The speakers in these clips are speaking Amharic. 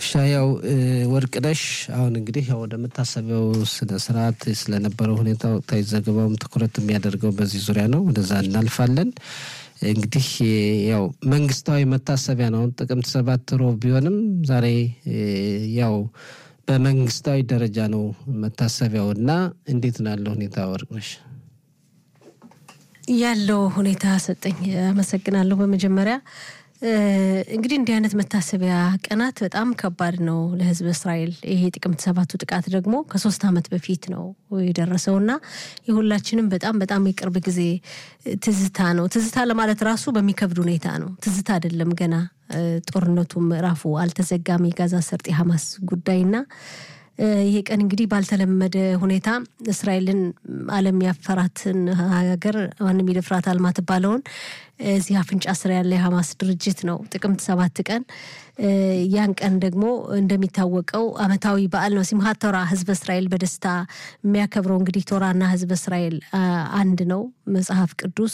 ሻያው ወርቅነሽ፣ አሁን እንግዲህ ያው ወደ መታሰቢያው ስነ ስርዓት ስለነበረው ሁኔታ ወቅታዊ ዘገባውም ትኩረት የሚያደርገው በዚህ ዙሪያ ነው። ወደዛ እናልፋለን። እንግዲህ ያው መንግስታዊ መታሰቢያ ነው። ጥቅምት ሰባት ሮብ ቢሆንም ዛሬ ያው በመንግስታዊ ደረጃ ነው መታሰቢያው እና እንዴት ነው ያለው ሁኔታ ወርቅነሽ? ያለው ሁኔታ ሰጠኝ። አመሰግናለሁ። በመጀመሪያ እንግዲህ እንዲህ አይነት መታሰቢያ ቀናት በጣም ከባድ ነው ለሕዝብ እስራኤል። ይሄ ጥቅምት ሰባቱ ጥቃት ደግሞ ከሶስት ዓመት በፊት ነው የደረሰው እና የሁላችንም በጣም በጣም የቅርብ ጊዜ ትዝታ ነው። ትዝታ ለማለት ራሱ በሚከብድ ሁኔታ ነው። ትዝታ አይደለም ገና ጦርነቱ ምዕራፉ አልተዘጋም። የጋዛ ሰርጥ የሐማስ ጉዳይና ይሄ ቀን እንግዲህ ባልተለመደ ሁኔታ እስራኤልን ዓለም ያፈራትን ሀገር ማንም ይደፍራታል ማትባለውን እዚህ አፍንጫ ስር ያለ የሐማስ ድርጅት ነው ጥቅምት ሰባት ቀን ያን ቀን ደግሞ እንደሚታወቀው ዓመታዊ በዓል ነው። ሲምሃት ቶራ ህዝበ እስራኤል በደስታ የሚያከብረው እንግዲህ ቶራና ህዝበ እስራኤል አንድ ነው። መጽሐፍ ቅዱስ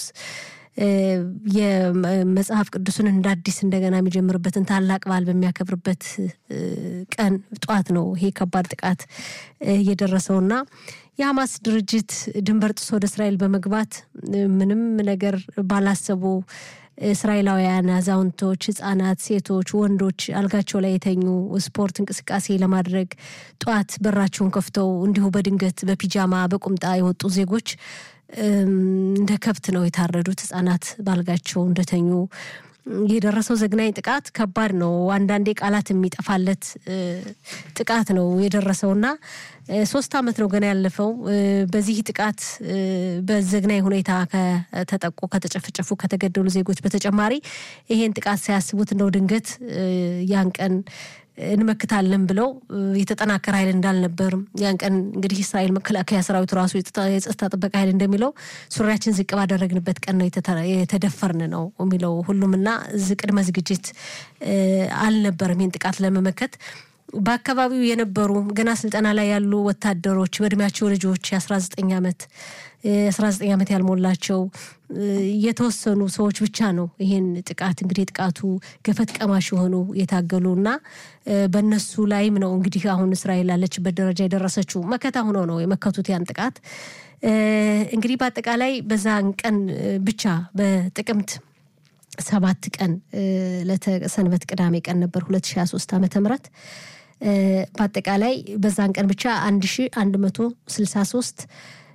የመጽሐፍ ቅዱስን እንደ አዲስ እንደገና የሚጀምርበትን ታላቅ በዓል በሚያከብርበት ቀን ጠዋት ነው ይሄ ከባድ ጥቃት እየደረሰውና የሐማስ ድርጅት ድንበር ጥሶ ወደ እስራኤል በመግባት ምንም ነገር ባላሰቡ እስራኤላውያን አዛውንቶች፣ ህጻናት፣ ሴቶች፣ ወንዶች አልጋቸው ላይ የተኙ ስፖርት እንቅስቃሴ ለማድረግ ጠዋት በራቸውን ከፍተው እንዲሁ በድንገት በፒጃማ በቁምጣ የወጡ ዜጎች እንደ ከብት ነው የታረዱት። ህጻናት ባልጋቸው እንደተኙ የደረሰው ዘግናኝ ጥቃት ከባድ ነው። አንዳንዴ ቃላት የሚጠፋለት ጥቃት ነው የደረሰውና ሶስት ዓመት ነው ገና ያለፈው። በዚህ ጥቃት በዘግናኝ ሁኔታ ከተጠቁ፣ ከተጨፈጨፉ፣ ከተገደሉ ዜጎች በተጨማሪ ይሄን ጥቃት ሳያስቡት እንደው ድንገት ያን ቀን እንመክታለን ብለው የተጠናከረ ኃይል እንዳልነበርም ያን ቀን እንግዲህ እስራኤል መከላከያ ሰራዊቱ ራሱ የጸጥታ ጥበቃ ኃይል እንደሚለው ሱሪያችን ዝቅ ባደረግንበት ቀን ነው የተደፈርን ነው የሚለው ሁሉም እና ቅድመ ዝግጅት አልነበርም ይህን ጥቃት ለመመከት በአካባቢው የነበሩ ገና ስልጠና ላይ ያሉ ወታደሮች በእድሜያቸው ልጆች የ19 ዓመት የ19 ዓመት ያልሞላቸው የተወሰኑ ሰዎች ብቻ ነው ይሄን ጥቃት እንግዲህ ጥቃቱ ገፈት ቀማሽ የሆኑ የታገሉ እና በእነሱ ላይም ነው እንግዲህ አሁን እስራኤል ላለችበት ደረጃ የደረሰችው መከታ ሆኖ ነው የመከቱት ያን ጥቃት እንግዲህ በአጠቃላይ በዛን ቀን ብቻ በጥቅምት ሰባት ቀን ለተሰንበት ቅዳሜ ቀን ነበር 2023 ዓመተ ምህረት በአጠቃላይ በዛን ቀን ብቻ 1163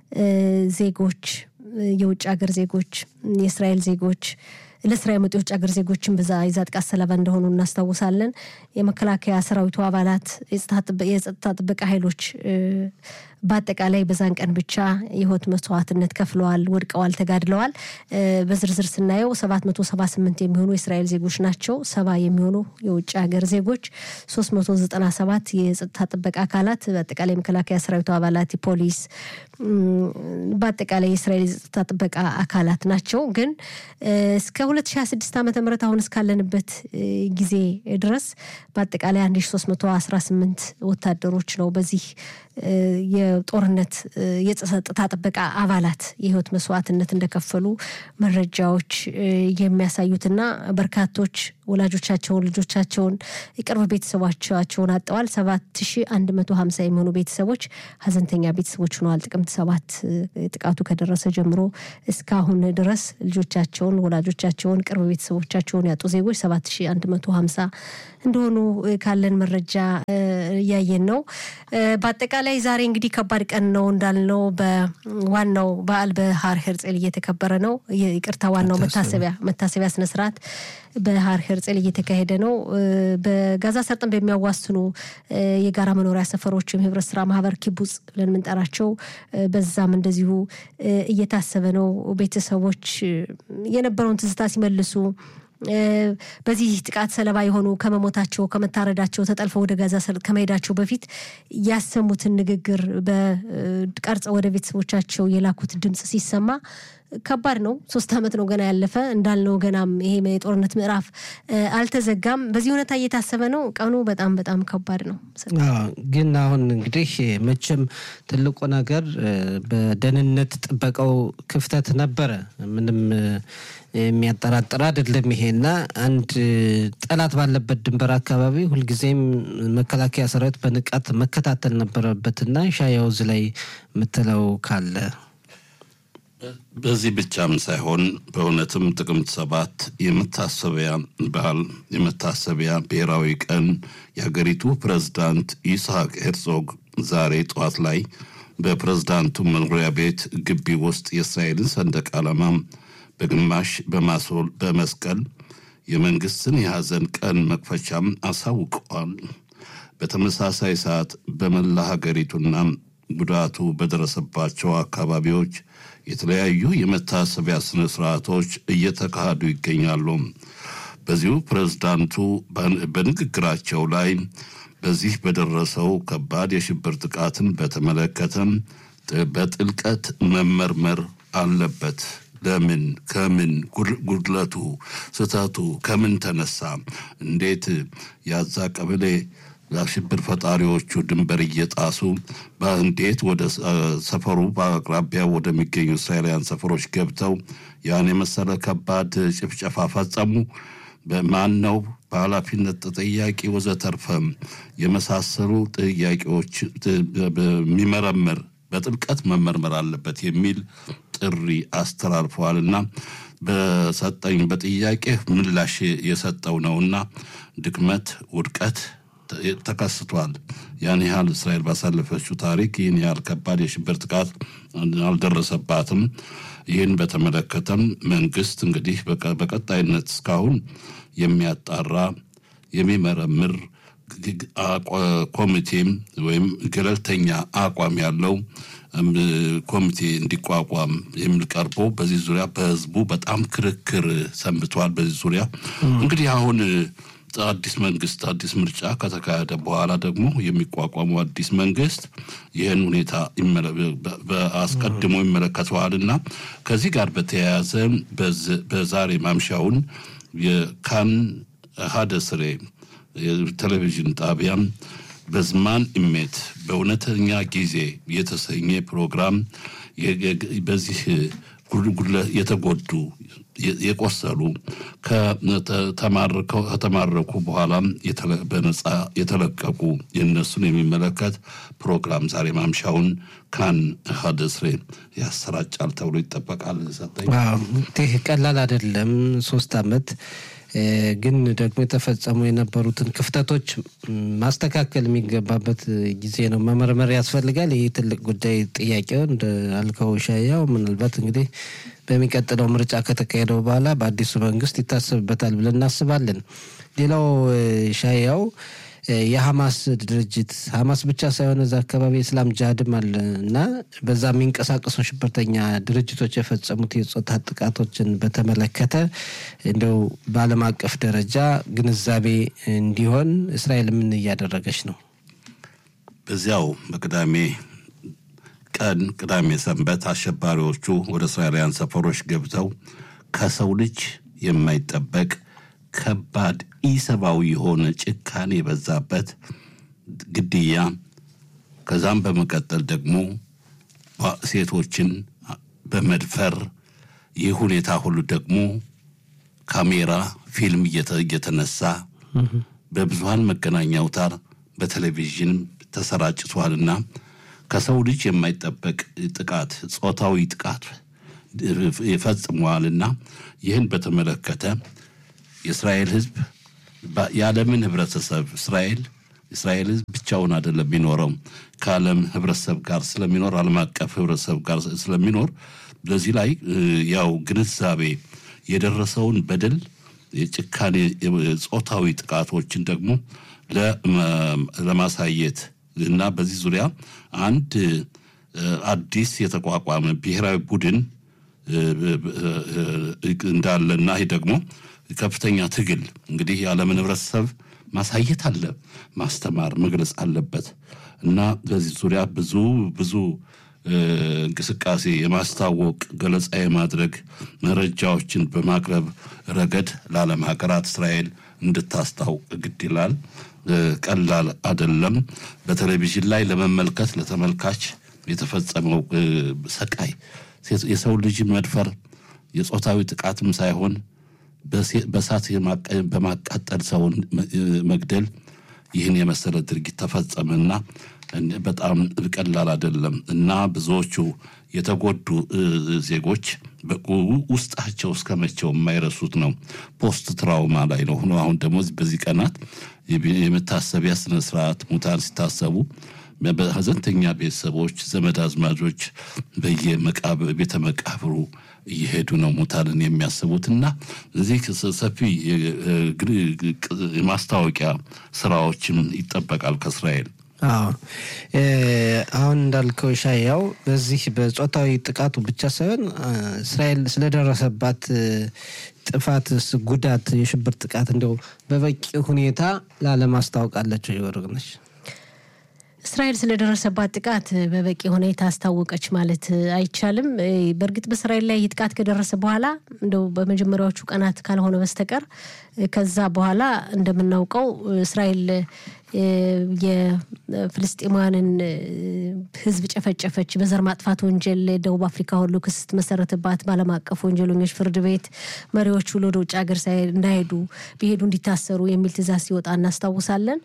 ዜጎች የውጭ ሀገር ዜጎች የእስራኤል ዜጎች ለስራ የመጡ የውጭ ሀገር ዜጎችን በዛ የዛ ጥቃት ሰለባ እንደሆኑ እናስታውሳለን። የመከላከያ ሰራዊቱ አባላት፣ የጸጥታ ጥበቃ ኃይሎች በአጠቃላይ በዛን ቀን ብቻ የህይወት መስዋዕትነት ከፍለዋል፣ ወድቀዋል፣ ተጋድለዋል። በዝርዝር ስናየው 778 የሚሆኑ የእስራኤል ዜጎች ናቸው። ሰባ የሚሆኑ የውጭ ሀገር ዜጎች፣ 397 የጸጥታ ጥበቃ አካላት፣ በአጠቃላይ የመከላከያ ሰራዊቱ አባላት፣ ፖሊስ፣ በአጠቃላይ የእስራኤል የጸጥታ ጥበቃ አካላት ናቸው። ግን እስከ 2026 ዓ ም አሁን እስካለንበት ጊዜ ድረስ በአጠቃላይ 1318 ወታደሮች ነው በዚህ የጦርነት የጸጥታ ጥበቃ አባላት የህይወት መስዋዕትነት እንደከፈሉ መረጃዎች የሚያሳዩትና በርካቶች ወላጆቻቸውን፣ ልጆቻቸውን፣ የቅርብ ቤተሰቦቻቸውን አጠዋል። 7150 የሚሆኑ ቤተሰቦች ሀዘንተኛ ቤተሰቦች ሆነዋል። ጥቅምት ሰባት ጥቃቱ ከደረሰ ጀምሮ እስካሁን ድረስ ልጆቻቸውን፣ ወላጆቻቸውን፣ ቅርብ ቤተሰቦቻቸውን ያጡ ዜጎች 7150 እንደሆኑ ካለን መረጃ እያየን ነው። በአጠቃላይ ዛሬ እንግዲህ ከባድ ቀን ነው እንዳልነው በዋናው በዓል በሀር ሄርጼል እየተከበረ ነው። ይቅርታ ዋናው መታሰቢያ መታሰቢያ ስነስርዓት በሀር ሄርጼል እየተካሄደ ነው። በጋዛ ሰርጥን በሚያዋስኑ የጋራ መኖሪያ ሰፈሮችም ህብረት ስራ ማህበር ኪቡጽ ብለን የምንጠራቸው በዛም እንደዚሁ እየታሰበ ነው። ቤተሰቦች የነበረውን ትዝታ ሲመልሱ በዚህ ጥቃት ሰለባ የሆኑ ከመሞታቸው ከመታረዳቸው ተጠልፈው ወደ ጋዛ ሰርጥ ከመሄዳቸው በፊት ያሰሙትን ንግግር በቀርጸው ወደ ቤተሰቦቻቸው የላኩት ድምፅ ሲሰማ ከባድ ነው። ሶስት ዓመት ነው ገና ያለፈ እንዳልነው ገናም ይሄ የጦርነት ምዕራፍ አልተዘጋም። በዚህ ሁኔታ እየታሰበ ነው። ቀኑ በጣም በጣም ከባድ ነው። ግን አሁን እንግዲህ መቼም ትልቁ ነገር በደህንነት ጥበቃው ክፍተት ነበረ። ምንም የሚያጠራጥር አይደለም። ይሄና አንድ ጠላት ባለበት ድንበር አካባቢ ሁልጊዜም መከላከያ ሰራዊት በንቃት መከታተል ነበረበትና ሻያውዝ ላይ የምትለው ካለ በዚህ ብቻም ሳይሆን በእውነትም ጥቅምት ሰባት የመታሰቢያ በዓል የመታሰቢያ ብሔራዊ ቀን የሀገሪቱ ፕሬዝዳንት ይስሐቅ ሄርዞግ ዛሬ ጠዋት ላይ በፕሬዝዳንቱ መኖሪያ ቤት ግቢ ውስጥ የእስራኤልን ሰንደቅ ዓላማ በግማሽ በማስወል በመስቀል የመንግስትን የሐዘን ቀን መክፈቻም አሳውቀዋል። በተመሳሳይ ሰዓት በመላ ሀገሪቱና ጉዳቱ በደረሰባቸው አካባቢዎች የተለያዩ የመታሰቢያ ስነ ስርዓቶች እየተካሄዱ ይገኛሉ። በዚሁ ፕሬዝዳንቱ በንግግራቸው ላይ በዚህ በደረሰው ከባድ የሽብር ጥቃትን በተመለከተ በጥልቀት መመርመር አለበት። ለምን፣ ከምን ጉድለቱ፣ ስህተቱ ከምን ተነሳ፣ እንዴት ያዛ ቀበሌ ለሽብር ፈጣሪዎቹ ድንበር እየጣሱ እንዴት ወደ ሰፈሩ በአቅራቢያ ወደሚገኙ እስራኤላውያን ሰፈሮች ገብተው ያን የመሰለ ከባድ ጭፍጨፋ ፈጸሙ? በማን ነው በኃላፊነት ተጠያቂ? ወዘተርፈ የመሳሰሉ ጥያቄዎች በሚመረምር በጥልቀት መመርመር አለበት የሚል ጥሪ አስተላልፈዋልና በሰጠኝ በጥያቄ ምላሽ የሰጠው ነውና ድክመት፣ ውድቀት ተከስቷል። ያን ያህል እስራኤል ባሳለፈችው ታሪክ ይህን ያህል ከባድ የሽብር ጥቃት አልደረሰባትም። ይህን በተመለከተም መንግስት እንግዲህ በቀጣይነት እስካሁን የሚያጣራ የሚመረምር ኮሚቴም ወይም ገለልተኛ አቋም ያለው ኮሚቴ እንዲቋቋም የሚል ቀርቦ በዚህ ዙሪያ በህዝቡ በጣም ክርክር ሰንብተዋል። በዚህ ዙሪያ እንግዲህ አሁን አዲስ መንግስት አዲስ ምርጫ ከተካሄደ በኋላ ደግሞ የሚቋቋመው አዲስ መንግስት ይህን ሁኔታ አስቀድሞ ይመለከተዋል እና ከዚህ ጋር በተያያዘ በዛሬ ማምሻውን የካን ሀደስሬ ቴሌቪዥን ጣቢያም በዝማን ኢሜት በእውነተኛ ጊዜ የተሰኘ ፕሮግራም በዚህ የተጎዱ የቆሰሉ ከተማረኩ በኋላም በነፃ የተለቀቁ የነሱን የሚመለከት ፕሮግራም ዛሬ ማምሻውን ካን ሀደስሬ ያሰራጫል ተብሎ ይጠበቃል። ሰጠኝ ይህ ቀላል አይደለም። ሶስት አመት ግን ደግሞ የተፈጸሙ የነበሩትን ክፍተቶች ማስተካከል የሚገባበት ጊዜ ነው። መመርመር ያስፈልጋል። ይህ ትልቅ ጉዳይ ጥያቄው እንደ አልከው ሻያው ምናልባት እንግዲህ በሚቀጥለው ምርጫ ከተካሄደው በኋላ በአዲሱ መንግስት ይታሰብበታል ብለን እናስባለን። ሌላው ሻያው የሐማስ ድርጅት ሐማስ ብቻ ሳይሆን እዛ አካባቢ የእስላም ጅሃድም አለ እና በዛ የሚንቀሳቀሱ ሽብርተኛ ድርጅቶች የፈጸሙት የጾታ ጥቃቶችን በተመለከተ እንደው በዓለም አቀፍ ደረጃ ግንዛቤ እንዲሆን እስራኤል ምን እያደረገች ነው? በዚያው በቅዳሜ ቀን ቅዳሜ ሰንበት አሸባሪዎቹ ወደ እስራኤላውያን ሰፈሮች ገብተው ከሰው ልጅ የማይጠበቅ ከባድ ኢሰብአዊ የሆነ ጭካኔ የበዛበት ግድያ ከዛም በመቀጠል ደግሞ ሴቶችን በመድፈር ይህ ሁኔታ ሁሉ ደግሞ ካሜራ ፊልም እየተነሳ በብዙሀን መገናኛ አውታር በቴሌቪዥን ተሰራጭቷልና ከሰው ልጅ የማይጠበቅ ጥቃት ጾታዊ ጥቃት ይፈጽመዋልና ይህን በተመለከተ የእስራኤል ሕዝብ የዓለምን ህብረተሰብ እስራኤል እስራኤል ሕዝብ ብቻውን አይደለም የሚኖረው ከዓለም ህብረተሰብ ጋር ስለሚኖር ዓለም አቀፍ ህብረተሰብ ጋር ስለሚኖር በዚህ ላይ ያው ግንዛቤ የደረሰውን በደል የጭካኔ ጾታዊ ጥቃቶችን ደግሞ ለማሳየት እና በዚህ ዙሪያ አንድ አዲስ የተቋቋመ ብሔራዊ ቡድን እንዳለና ይህ ደግሞ ከፍተኛ ትግል እንግዲህ የዓለምን ህብረተሰብ ማሳየት አለ፣ ማስተማር፣ መግለጽ አለበት እና በዚህ ዙሪያ ብዙ ብዙ እንቅስቃሴ የማስታወቅ ገለጻ የማድረግ መረጃዎችን በማቅረብ ረገድ ለዓለም ሀገራት እስራኤል እንድታስታውቅ ግድ ይላል። ቀላል አደለም። በቴሌቪዥን ላይ ለመመልከት ለተመልካች የተፈጸመው ሰቃይ የሰው ልጅ መድፈር የጾታዊ ጥቃትም ሳይሆን በእሳት በማቃጠል ሰውን መግደል ይህን የመሰለ ድርጊት ተፈጸመና በጣም ቀላል አይደለም እና ብዙዎቹ የተጎዱ ዜጎች ውስጣቸው እስከ መቼው የማይረሱት ነው። ፖስት ትራውማ ላይ ነው ሆኖ አሁን ደግሞ በዚህ ቀናት የመታሰቢያ ስነስርዓት ሙታን ሲታሰቡ በሀዘንተኛ ቤተሰቦች፣ ዘመድ አዝማጆች በየቤተ መቃብሩ እየሄዱ ነው ሙታንን የሚያስቡት እና እዚህ ሰፊ የማስታወቂያ ስራዎችም ይጠበቃል ከእስራኤል። አዎ አሁን እንዳልከው ሻያው በዚህ በጾታዊ ጥቃቱ ብቻ ሳይሆን እስራኤል ስለደረሰባት ጥፋት፣ ጉዳት፣ የሽብር ጥቃት እንደው በበቂ ሁኔታ ላለማስታወቃለቸው ይወርግነች እስራኤል ስለደረሰባት ጥቃት በበቂ ሁኔታ አስታወቀች ማለት አይቻልም። በእርግጥ በእስራኤል ላይ ጥቃት ከደረሰ በኋላ እንደው በመጀመሪያዎቹ ቀናት ካልሆነ በስተቀር ከዛ በኋላ እንደምናውቀው እስራኤል የፍልስጤማውያንን ሕዝብ ጨፈጨፈች፣ በዘር ማጥፋት ወንጀል ደቡብ አፍሪካ ሁሉ ክስ ስትመሰረትባት በዓለም አቀፍ ወንጀለኞች ፍርድ ቤት መሪዎቹ ወደ ውጭ ሀገር እንዳይሄዱ ቢሄዱ እንዲታሰሩ የሚል ትዕዛዝ ሲወጣ እናስታውሳለን።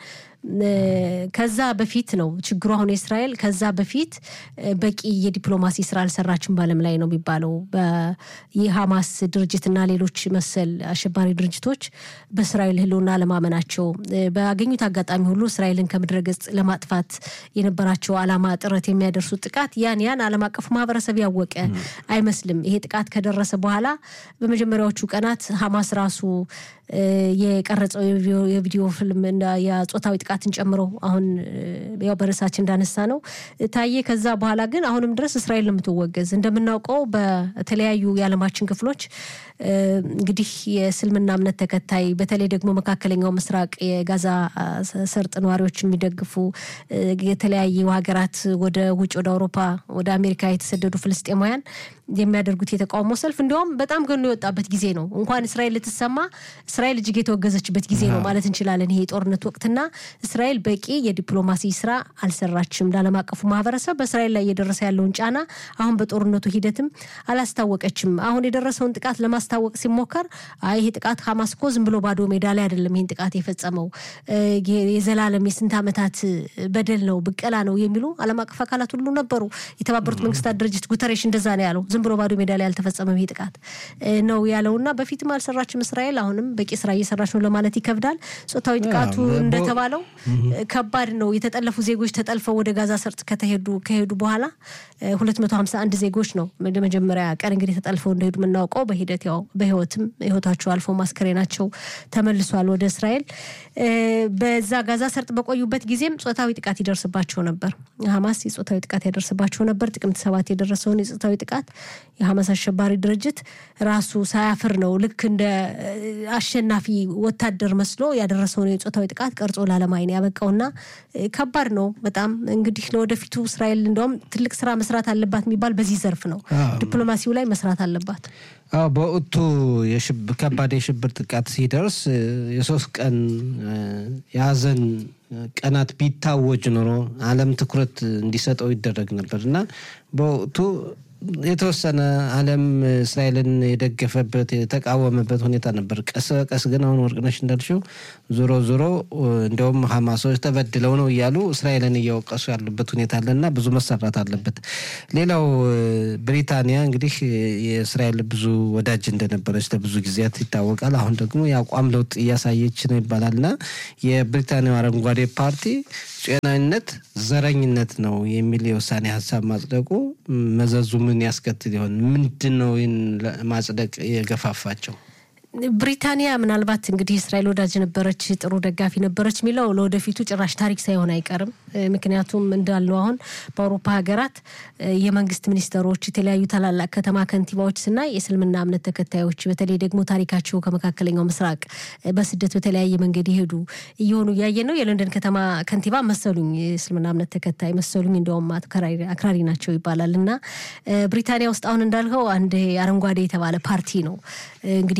ከዛ በፊት ነው ችግሩ። አሁን የእስራኤል ከዛ በፊት በቂ የዲፕሎማሲ ስራ አልሰራችም በዓለም ላይ ነው የሚባለው። የሐማስ ድርጅትና ሌሎች መሰል አሸባሪ ድርጅቶች በእስራኤል ህልውና ለማመናቸው ባገኙት አጋጣሚ ሁሉ እስራኤልን ከምድረ ገጽ ለማጥፋት የነበራቸው ዓላማ ጥረት የሚያደርሱት ጥቃት ያን ያን ዓለም አቀፉ ማህበረሰብ ያወቀ አይመስልም። ይሄ ጥቃት ከደረሰ በኋላ በመጀመሪያዎቹ ቀናት ሐማስ ራሱ የቀረጸው የቪዲዮ ፊልም የጾታዊ ጥቃትን ጨምሮ አሁን ያው በርዕሳችን እንዳነሳ ነው ታየ። ከዛ በኋላ ግን አሁንም ድረስ እስራኤል የምትወገዝ እንደምናውቀው በተለያዩ የዓለማችን ክፍሎች እንግዲህ የእስልምና እምነት ተከታይ በተለይ ደግሞ መካከለኛው ምስራቅ የጋዛ ሰርጥ ነዋሪዎች የሚደግፉ የተለያዩ ሀገራት ወደ ውጭ ወደ አውሮፓ ወደ አሜሪካ የተሰደዱ ፍልስጤማውያን የሚያደርጉት የተቃውሞ ሰልፍ እንዲሁም በጣም ገኖ የወጣበት ጊዜ ነው። እንኳን እስራኤል ልትሰማ እስራኤል እጅግ የተወገዘችበት ጊዜ ነው ማለት እንችላለን። ይሄ የጦርነት ወቅትና እስራኤል በቂ የዲፕሎማሲ ስራ አልሰራችም። ለዓለም አቀፉ ማህበረሰብ በእስራኤል ላይ እየደረሰ ያለውን ጫና አሁን በጦርነቱ ሂደትም አላስታወቀችም። አሁን የደረሰውን ጥቃት ለማስታወቅ ሲሞከር አይ ይሄ ጥቃት ሀማስ እኮ ዝም ብሎ ባዶ ሜዳ ላይ አይደለም ይህን ጥቃት የፈጸመው የዘላለም የስንት ዓመታት በደል ነው፣ ብቀላ ነው የሚሉ ዓለም አቀፍ አካላት ሁሉ ነበሩ። የተባበሩት መንግስታት ድርጅት ጉተሬሽ እንደዛ ነው ያለው። ዝም ብሎ ባዶ ሜዳ ላይ ያልተፈጸመም ይህ ጥቃት ነው ያለውና በፊትም አልሰራችም እስራኤል አሁንም በቂ ስራ እየሰራች ነው ለማለት ይከብዳል። ጾታዊ ጥቃቱ እንደተባለው ከባድ ነው። የተጠለፉ ዜጎች ተጠልፈው ወደ ጋዛ ሰርጥ ከተሄዱ ከሄዱ በኋላ 251 ዜጎች ነው መጀመሪያ ቀን እንግዲህ ተጠልፈው እንደሄዱ የምናውቀው በሂደት ያው በህይወትም ህይወታቸው አልፎ ማስከሬናቸው ተመልሷል ወደ እስራኤል። በዛ ጋዛ ሰርጥ በቆዩበት ጊዜም ጾታዊ ጥቃት ይደርስባቸው ነበር። ሀማስ የጾታዊ ጥቃት ያደርስባቸው ነበር። ጥቅምት ሰባት የደረሰውን የጾታዊ ጥቃት የሀማስ አሸባሪ ድርጅት ራሱ ሳያፍር ነው ልክ እንደ አሸናፊ ወታደር መስሎ ያደረሰውን የጾታዊ ጥቃት ቀርጾ ላለማይን ያበቃውና ከባድ ነው በጣም እንግዲህ ለወደፊቱ እስራኤል እንደውም ትልቅ ስራ መስራት አለባት የሚባል በዚህ ዘርፍ ነው። ዲፕሎማሲው ላይ መስራት አለባት። አዎ በወቅቱ ከባድ የሽብር ጥቃት ሲደርስ የሶስት ቀን የሀዘን ቀናት ቢታወጅ ኖሮ ዓለም ትኩረት እንዲሰጠው ይደረግ ነበር እና በወቅቱ የተወሰነ ዓለም እስራኤልን የደገፈበት የተቃወመበት ሁኔታ ነበር። ቀስ በቀስ ግን አሁን ወርቅነሽ እንዳልሽው ዞሮ ዞሮ እንዲያውም ሀማሶች ተበድለው ነው እያሉ እስራኤልን እየወቀሱ ያሉበት ሁኔታ አለና ብዙ መሰራት አለበት። ሌላው ብሪታንያ እንግዲህ የእስራኤል ብዙ ወዳጅ እንደነበረች ለብዙ ጊዜያት ይታወቃል። አሁን ደግሞ የአቋም ለውጥ እያሳየች ነው ይባላልና የብሪታንያው አረንጓዴ ፓርቲ ጤናዊነት ዘረኝነት ነው የሚል የውሳኔ ሀሳብ ማጽደቁ መዘዙ ምን ያስከትል ይሆን? ምንድን ነው ይህን ማጽደቅ የገፋፋቸው? ብሪታንያ ምናልባት እንግዲህ እስራኤል ወዳጅ ነበረች፣ ጥሩ ደጋፊ ነበረች የሚለው ለወደፊቱ ጭራሽ ታሪክ ሳይሆን አይቀርም። ምክንያቱም እንዳልነው አሁን በአውሮፓ ሀገራት የመንግስት ሚኒስተሮች፣ የተለያዩ ታላላቅ ከተማ ከንቲባዎች ስናይ የእስልምና እምነት ተከታዮች በተለይ ደግሞ ታሪካቸው ከመካከለኛው ምስራቅ በስደት በተለያየ መንገድ የሄዱ እየሆኑ እያየን ነው። የለንደን ከተማ ከንቲባ መሰሉኝ የእስልምና እምነት ተከታይ መሰሉኝ፣ እንዲያውም አክራሪ ናቸው ይባላል። እና ብሪታንያ ውስጥ አሁን እንዳልከው አንድ አረንጓዴ የተባለ ፓርቲ ነው እንግዲህ ፓርቲ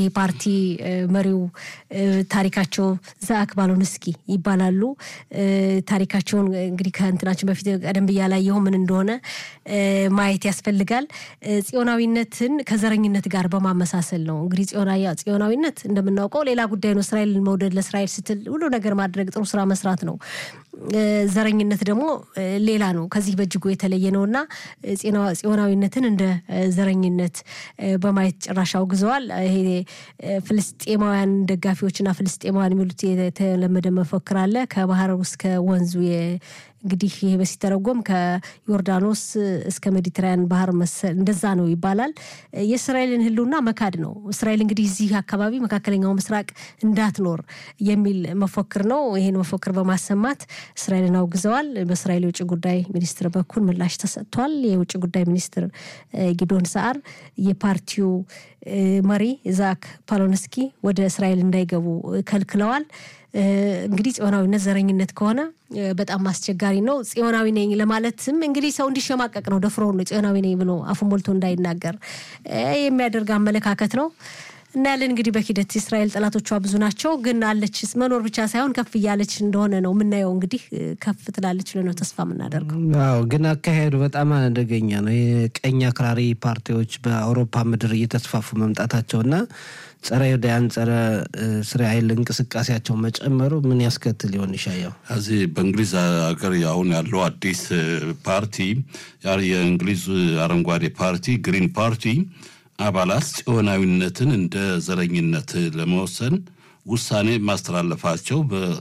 መሪው ታሪካቸው ዛክ ባሎንስኪ ይባላሉ። ታሪካቸውን እንግዲህ ከእንትናችን በፊት ቀደም ብያ ላየሁ ምን እንደሆነ ማየት ያስፈልጋል። ጽዮናዊነትን ከዘረኝነት ጋር በማመሳሰል ነው እንግዲህ ጽዮናዊነት እንደምናውቀው ሌላ ጉዳይ ነው። እስራኤልን መውደድ ለእስራኤል ስትል ሁሉ ነገር ማድረግ ጥሩ ስራ መስራት ነው። ዘረኝነት ደግሞ ሌላ ነው፣ ከዚህ በእጅጉ የተለየ ነው እና ጽዮናዊነትን እንደ ዘረኝነት በማየት ጭራሽ አውግዘዋል። ይሄ ፍልስጤማውያን ደጋፊዎችና ፍልስጤማውያን የሚሉት የተለመደ መፈክር አለ ከባህር እስከ ወንዙ እንግዲህ ይሄ በሲተረጎም ከዮርዳኖስ እስከ ሜዲትራያን ባህር መሰል እንደዛ ነው ይባላል። የእስራኤልን ሕልውና መካድ ነው። እስራኤል እንግዲህ እዚህ አካባቢ መካከለኛው ምስራቅ እንዳትኖር የሚል መፎክር ነው። ይህን መፎክር በማሰማት እስራኤልን አውግዘዋል። በእስራኤል የውጭ ጉዳይ ሚኒስትር በኩል ምላሽ ተሰጥቷል። የውጭ ጉዳይ ሚኒስትር ጊዶን ሰዓር የፓርቲው መሪ ዛክ ፓሎንስኪ ወደ እስራኤል እንዳይገቡ ከልክለዋል። እንግዲህ ጽዮናዊነት ዘረኝነት ከሆነ በጣም አስቸጋሪ ነው። ጽዮናዊ ነኝ ለማለትም እንግዲህ ሰው እንዲሸማቀቅ ነው። ደፍሮ ነው ጽዮናዊ ነኝ ብሎ አፉን ሞልቶ እንዳይናገር የሚያደርግ አመለካከት ነው። እናያለን እንግዲህ በሂደት እስራኤል ጠላቶቿ ብዙ ናቸው፣ ግን አለች መኖር ብቻ ሳይሆን ከፍ እያለች እንደሆነ ነው የምናየው። እንግዲህ ከፍ ትላለች ብለን ነው ተስፋ የምናደርገው። አዎ፣ ግን አካሄዱ በጣም አደገኛ ነው። የቀኝ አክራሪ ፓርቲዎች በአውሮፓ ምድር እየተስፋፉ መምጣታቸውና ጸረ ይሁዳያን ጸረ እስራኤል እንቅስቃሴያቸው መጨመሩ ምን ያስከትል ይሆን? ይሻየው እዚህ በእንግሊዝ ሀገር አሁን ያለው አዲስ ፓርቲ የእንግሊዝ አረንጓዴ ፓርቲ ግሪን ፓርቲ አባላት ጽዮናዊነትን እንደ ዘረኝነት ለመወሰን ውሳኔ ማስተላለፋቸው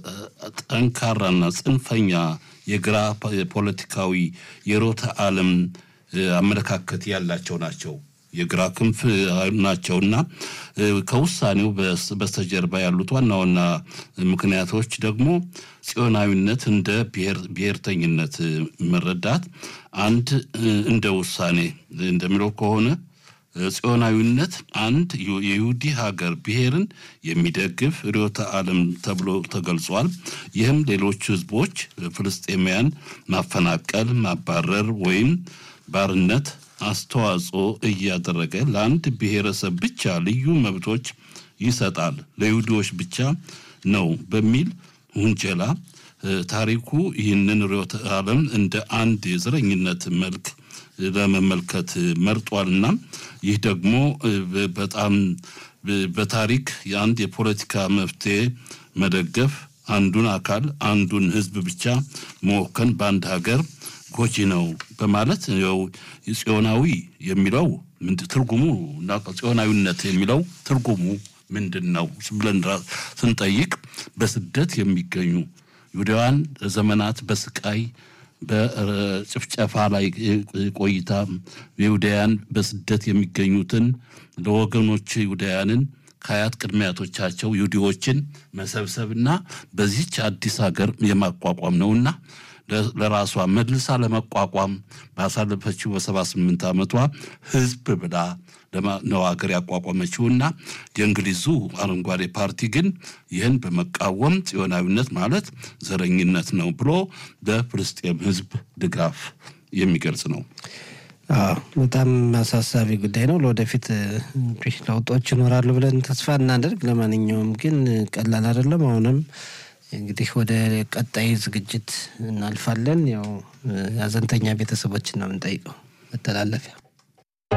በጠንካራና ጽንፈኛ የግራ ፖለቲካዊ የሮተ ዓለም አመለካከት ያላቸው ናቸው። የግራ ክንፍ ናቸውና ከውሳኔው በስተጀርባ ያሉት ዋና ዋና ምክንያቶች ደግሞ ጽዮናዊነት እንደ ብሔርተኝነት መረዳት አንድ እንደ ውሳኔ እንደሚለው ከሆነ ጽዮናዊነት አንድ የይሁዲ ሀገር ብሔርን የሚደግፍ ርዕዮተ ዓለም ተብሎ ተገልጿል። ይህም ሌሎች ህዝቦች ፍልስጤማውያን ማፈናቀል፣ ማባረር ወይም ባርነት አስተዋጽኦ እያደረገ ለአንድ ብሔረሰብ ብቻ ልዩ መብቶች ይሰጣል፣ ለይሁዲዎች ብቻ ነው በሚል ውንጀላ ታሪኩ ይህንን ርዕዮተ ዓለም እንደ አንድ የዘረኝነት መልክ ለመመልከት መርጧልና ይህ ደግሞ በጣም በታሪክ የአንድ የፖለቲካ መፍትሄ መደገፍ አንዱን አካል አንዱን ህዝብ ብቻ መወከን በአንድ ሀገር ጎጂ ነው በማለት ያው ጽዮናዊ የሚለው ትርጉሙ እና ጽዮናዊነት የሚለው ትርጉሙ ምንድን ነው ብለን ስንጠይቅ በስደት የሚገኙ ይሁዳውያን ዘመናት በስቃይ በጭፍጨፋ ላይ ቆይታ ይሁዳውያን በስደት የሚገኙትን ለወገኖች ይሁዳውያንን ከአያት ቅድመ አያቶቻቸው ይሁዲዎችን መሰብሰብና በዚች አዲስ ሀገር የማቋቋም ነውና ለራሷ መልሳ ለመቋቋም ባሳለፈችው በሰባ ስምንት ዓመቷ ህዝብ ብላ ነው ሀገር ያቋቋመችውና የእንግሊዙ አረንጓዴ ፓርቲ ግን ይህን በመቃወም ጽዮናዊነት ማለት ዘረኝነት ነው ብሎ በፍልስጤም ህዝብ ድጋፍ የሚገልጽ ነው። በጣም አሳሳቢ ጉዳይ ነው። ለወደፊት እንግዲህ ለውጦች ይኖራሉ ብለን ተስፋ እናደርግ። ለማንኛውም ግን ቀላል አይደለም። አሁንም እንግዲህ ወደ ቀጣይ ዝግጅት እናልፋለን። ያው ሀዘንተኛ ቤተሰቦችን ነው የምንጠይቀው መተላለፊያ